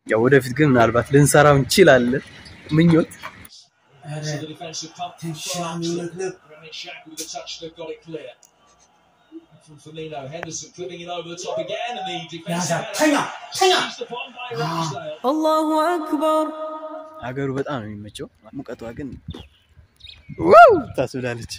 ያው ወደፊት ግን ምናልባት ልንሰራው እንችላለን። ምኞት So the defensive pump from Granit Xhaka with a touch that got it clear. From Firmino, Henderson clipping it over the top again, and the defensive header seized upon by Ramsdale. الله أكبر ሀገሩ በጣም ነው የሚመቸው። ሙቀቷ ግን ዋው ታስብላለች።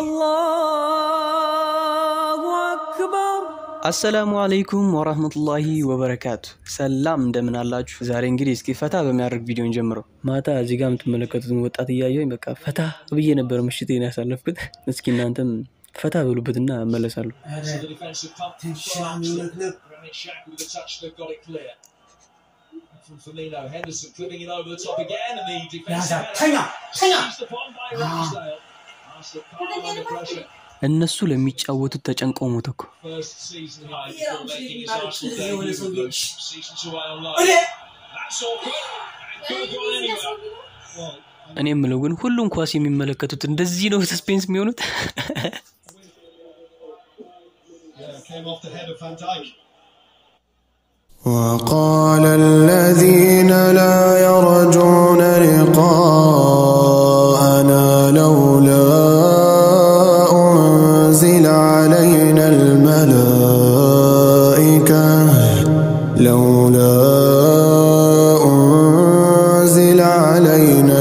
الله أكبر አሰላሙ አለይኩም ወራህመቱላሂ ወበረካቱ። ሰላም እንደምን አላችሁ? ዛሬ እንግዲህ እስኪ ፈታ በሚያደርግ ቪዲዮን ጀምረው ማታ እዚህ ጋር የምትመለከቱትን ወጣት እያየሁኝ በቃ ፈታ ብዬ ነበር ምሽቴን ያሳለፍኩት። እስኪ እናንተም ፈታ በሉበትና እመለሳለሁ። So the defensive pump from Granit Xhaka with a touch that got it clear. From Firmino, Henderson clipping it over the top again, and the defensive header seized upon by Ramsdale. Arsenal calm under pressure. እነሱ ለሚጫወቱት ተጨንቀው ሞተ እኮ። First season high before making his Arsenal debut with them. Season two eye on live. That's awkward. And could have gone anywhere. Well, እኔ የምለው ግን ሁሉም ኳስ የሚመለከቱት እንደዚህ ነው ሰስፔንስ የሚሆኑት። yeah, came off the head of Van Dijk. وقال الذين لا يرجون لقاءنا لولا أنزل علينا الملائكة لولا أنزل علينا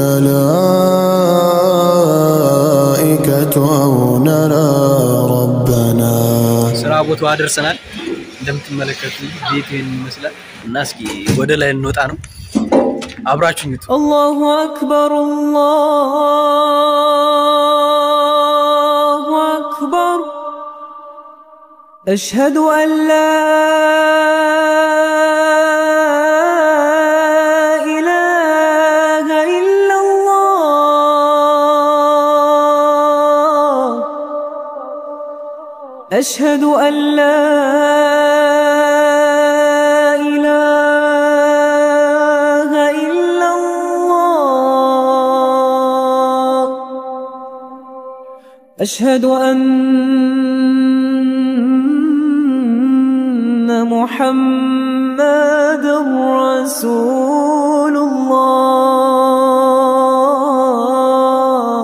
الملائكة أو نرى ربنا ስራ ቦታ ደርሰናል። እንደምትመለከቱ ቤት ይህን ይመስላል እና እስኪ ወደ ላይ እንወጣ ነው። አብራችሁኝ ቱ الله أكبر الله أكبر أشهد أن لا إله إلا الله أشهد أن لا إله إلا الله أشهد أن محمد رسول الله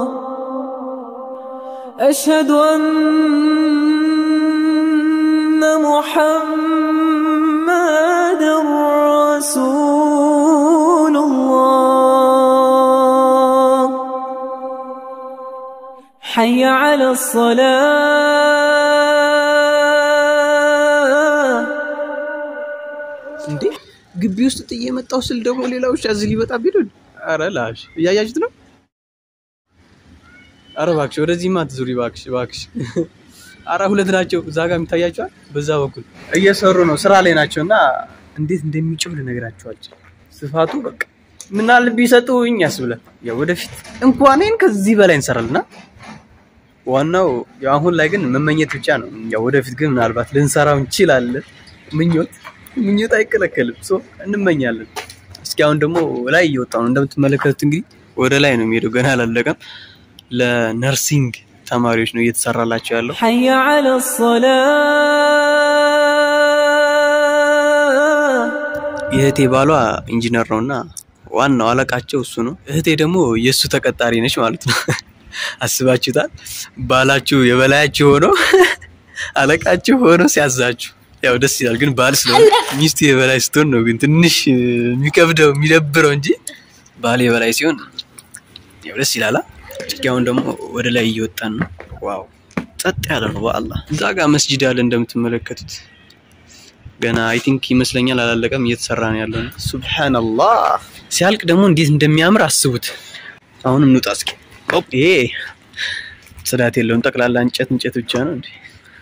أشهد أن محمد رسول الله حي على الصلاة እንዴ ግቢ ውስጥ ጥዬ የመጣው ስል ደግሞ ሌላ ውሻ እዚህ ሊመጣብኝ ነው። አረ ላሽ እያያችሁት ነው። አረ እባክሽ ወደዚህማ አትዙሪ እባክሽ እባክሽ። አረ ሁለት ናቸው እዛ ጋር የሚታያቸዋል። በዛ በኩል እየሰሩ ነው፣ ስራ ላይ ናቸው እና እንዴት እንደሚጮህ ልነግራቸው አልችልም። ስፋቱ በቃ ምናል ቢሰጡኝ ያስብላል። ያው ወደፊት እንኳን ይሄን ከዚህ በላይ እንሰራልና ዋናው ያው አሁን ላይ ግን መመኘት ብቻ ነው። ያው ወደፊት ግን ምናልባት ልንሰራው እንችላለን። ምኞት ምኞት አይከለከልም። ሶ እንመኛለን። እስኪ አሁን ደግሞ ላይ እየወጣ ነው እንደምትመለከቱት እንግዲህ ወደ ላይ ነው የሚሄደው። ገና አላለቀም። ለነርሲንግ ተማሪዎች ነው እየተሰራላቸው ያለው። حي على الصلاة የእህቴ ባሏ ኢንጂነር ነው እና ዋናው አለቃቸው እሱ ነው። እህቴ ደግሞ የእሱ ተቀጣሪ ነች ማለት ነው። አስባችሁታል? ባላችሁ የበላያችሁ ሆኖ አለቃችሁ ሆኖ ሲያዛችሁ ያው ደስ ይላል። ግን ባል ስለሆነ ሚስቱ የበላይ ስትሆን ነው ግን ትንሽ የሚከብደው የሚደብረው እንጂ ባል የበላይ ሲሆን ያው ደስ ይላል። እስኪ አሁን ደግሞ ወደ ላይ እየወጣን ነው። ዋው ጸጥ ያለ ነው በአላህ። እዛ ጋር መስጂድ አለ እንደምትመለከቱት ገና አይ ቲንክ ይመስለኛል አላለቀም፣ እየተሰራ ነው ያለው። ሱብሃንአላህ ሲያልቅ ደግሞ እንዴት እንደሚያምር አስቡት። አሁንም እንውጣ እስኪ። ኦፕ ይሄ ጽዳት የለውም፣ ጠቅላላ እንጨት እንጨት ብቻ ነው እንዴ።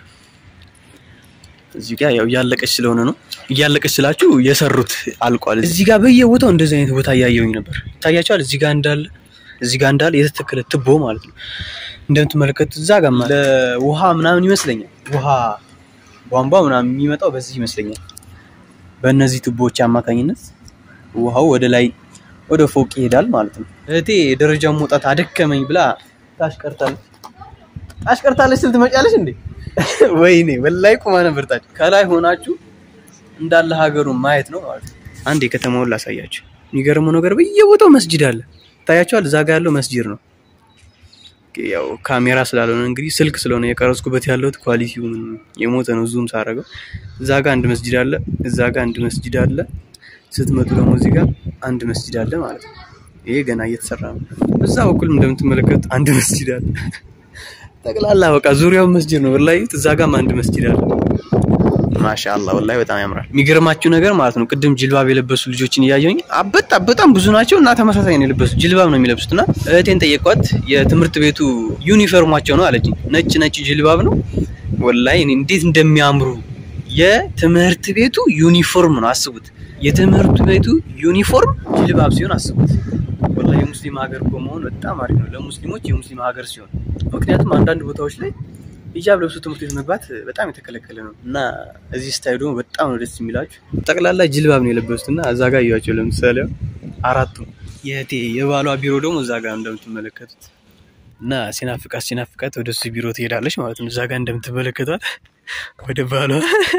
እዚህ ጋር ያው እያለቀች ስለሆነ ነው። እያለቀች ስላችሁ የሰሩት አልቋል። እዚህ ጋር በየቦታው እንደዚህ አይነት ቦታ እያየሁኝ ነበር። ይታያቸዋል። እዚህ ጋር እንዳለ እዚህ ጋር እንዳለ የተተከለ ትቦ ማለት ነው። እንደምትመለከቱት እዛ ጋር ለውሃ ምናምን ይመስለኛል ውሃ ቧንቧ ምናምን የሚመጣው በዚህ ይመስለኛል። በእነዚህ ቱቦዎች አማካኝነት ውሃው ወደ ላይ ወደ ፎቅ ይሄዳል ማለት ነው። እህቴ ደረጃውን መውጣት አደከመኝ ብላ ታሽቀርታለች ታሽቀርታለች ስል ትመጫለች እንዴ? ወይኔ ወላይ ቁማ ነበር ታች ከላይ ሆናችሁ እንዳለ ሀገሩን ማየት ነው ማለት ነው። አንድ የከተማውን ላሳያችሁ። የሚገርመው ነገር በየቦታው መስጂድ አለ። ታያቸዋል። እዛ ጋ ያለው መስጂድ ነው። ያው ካሜራ ስላልሆነ እንግዲህ ስልክ ስለሆነ የቀረጽኩበት ያለሁት ኳሊቲው ምንም የሞተ ነው። ዙም ሳደርገው እዛ ጋ አንድ መስጂድ አለ፣ እዛ ጋ አንድ መስጂድ አለ። ስትመጡ ደግሞ እዚህ ጋር አንድ መስጂድ አለ ማለት ነው። ይሄ ገና እየተሰራ ነው። በዛ በኩልም እንደምትመለከቱት አንድ መስጂድ አለ። ጠቅላላ በቃ ዙሪያውን መስጂድ ነው። ወላሂ እዛ ጋም አንድ መስጂድ አለ። ማሻአላህ ወላሂ በጣም ያምራል። የሚገርማችሁ ነገር ማለት ነው ቅድም ጅልባብ የለበሱ ልጆችን እያየሁኝ አበጣ በጣም ብዙ ናቸው እና ተመሳሳይ ነው የለበሱት ጅልባብ ነው የሚለብሱት እና እህቴን ጠየኳት የትምህርት ቤቱ ዩኒፎርማቸው ነው አለችኝ። ነጭ ነጭ ጅልባብ ነው ወላሂ እኔ እንዴት እንደሚያምሩ የትምህርት ቤቱ ዩኒፎርም ነው አስቡት። የትምህርት ቤቱ ዩኒፎርም ጅልባብ ሲሆን አስቡት። ወላሂ የሙስሊም ሀገር እኮ መሆን በጣም አሪፍ ነው ለሙስሊሞች የሙስሊም ሀገር ሲሆን፣ ምክንያቱም አንዳንድ ቦታዎች ላይ ሂጃብ ለብሶ ትምህርት ቤት መግባት በጣም የተከለከለ ነው እና እዚህ ስታዩ ደግሞ በጣም ነው ደስ የሚላችሁ። ጠቅላላ ጅልባብ ነው የለበሱት እና እዛ ጋር እያቸው ለምሳሌ አራቱ የእህቴ የባሏ ቢሮ ደግሞ እዛ ጋር እንደምትመለከቱት እና ሲናፍቃት ሲናፍቃት ወደ እሱ ቢሮ ትሄዳለች ማለት ነው። እዛ ጋር እንደምትመለከቷት ወደ ባሏ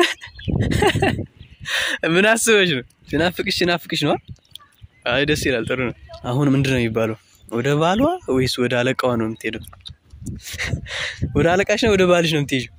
ምን አስበሽ ነው? ሲናፍቅሽ ሲናፍቅሽ ነው። አይ ደስ ይላል። ጥሩ ነው። አሁን ምንድን ነው የሚባለው? ወደ ባሏ ወይስ ወደ አለቃዋ ነው የምትሄደው? ወደ አለቃሽ ነው ወደ ባልሽ ነው የምትሄጂው?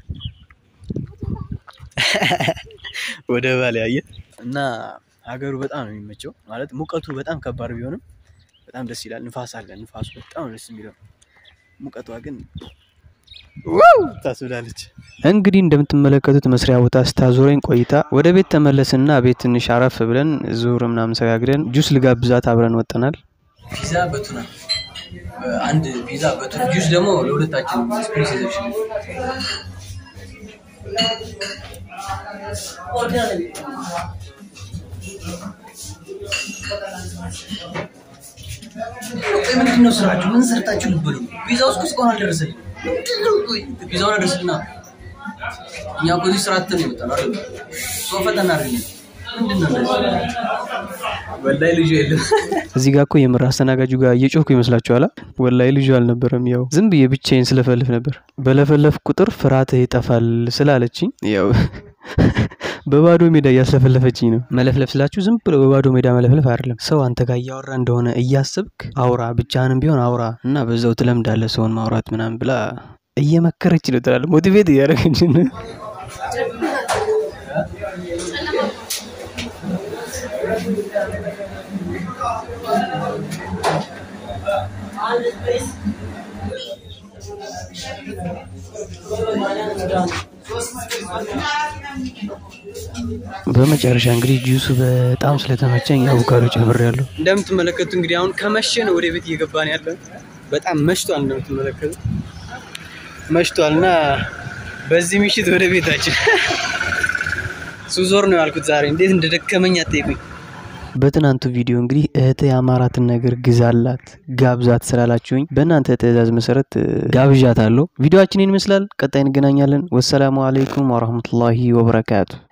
ወደ ባል ያየ እና ሀገሩ በጣም ነው የሚመቸው። ማለት ሙቀቱ በጣም ከባድ ቢሆንም በጣም ደስ ይላል። ንፋስ አለ። ንፋሱ በጣም ነው ደስ የሚለው። ሙቀቷ ግን ዋው ታስብላለች። እንግዲህ እንደምትመለከቱት መስሪያ ቦታ ስታዞረኝ ቆይታ ወደ ቤት ተመለስና ቤት ትንሽ አረፍ ብለን ዙር ምናምን ሰጋግደን ጁስ ልጋብዛት አብረን ወጥተናል። ፒዛ በቱና አንድ ፒዛ በቱና ጁስ ደግሞ ለሁለታችን ስፕሪስ ይዘሽልኝ ምንድን ነው ስራችሁ? ምን ሰርታችሁ ልበሉ? ፒዛው እስከ እስካሁን አልደረሰልኝም። ምንድን ነው? ቆይ ፒዛውን አደርስልና እኛ እኮ እዚህ ስራ አጥተን ነው የመጣነው አይደል? ሰው ፈተና አድርገን ምንድን ነው እንደዚህ? ወላሂ ልጁ የለም። እዚህ ጋር እኮ የምር አስተናጋጁ ጋር እየጮህኩ ይመስላችኋል? ወላሂ ልጁ አልነበረም። ያው ዝም ብዬ ብቻዬን ስለፈልፍ ነበር። በለፈለፍ ቁጥር ፍርሃትህ ይጠፋል ስላለችኝ ያው በባዶ ሜዳ እያስለፈለፈችኝ ነው። መለፍለፍ ስላችሁ ዝም ብሎ በባዶ ሜዳ መለፍለፍ አይደለም። ሰው አንተ ጋር እያወራ እንደሆነ እያስብክ አውራ፣ ብቻህንም ቢሆን አውራ እና በዛው ትለምዳለህ ሰውን ማውራት ምናምን ብላ እየመከረች ነው ትላለህ። ሞቲቬት እያደረገች ነው። በመጨረሻ እንግዲህ ጁሱ በጣም ስለተመቸኝ አቮካዶ ጨምሬያለሁ። እንደምትመለከቱ እንግዲህ አሁን ከመሸ ነው ወደ ቤት እየገባን ያለን። በጣም መሽቷል፣ እንደምትመለከቱ መሽቷል እና በዚህ ምሽት ወደ ቤታችን ሱዞር ነው ያልኩት ዛሬ። እንዴት እንደደከመኝ አትጠይቁኝ። በትናንቱ ቪዲዮ እንግዲህ እህት የአማራትን ነገር ግዛላት ጋብዛት ስላላችሁኝ በእናንተ ትዕዛዝ መሰረት ጋብዣት አለው። ቪዲዮችን ይመስላል። ቀጣይ እንገናኛለን። ወሰላሙ አለይኩም ወረህመቱላሂ ወበረካቱ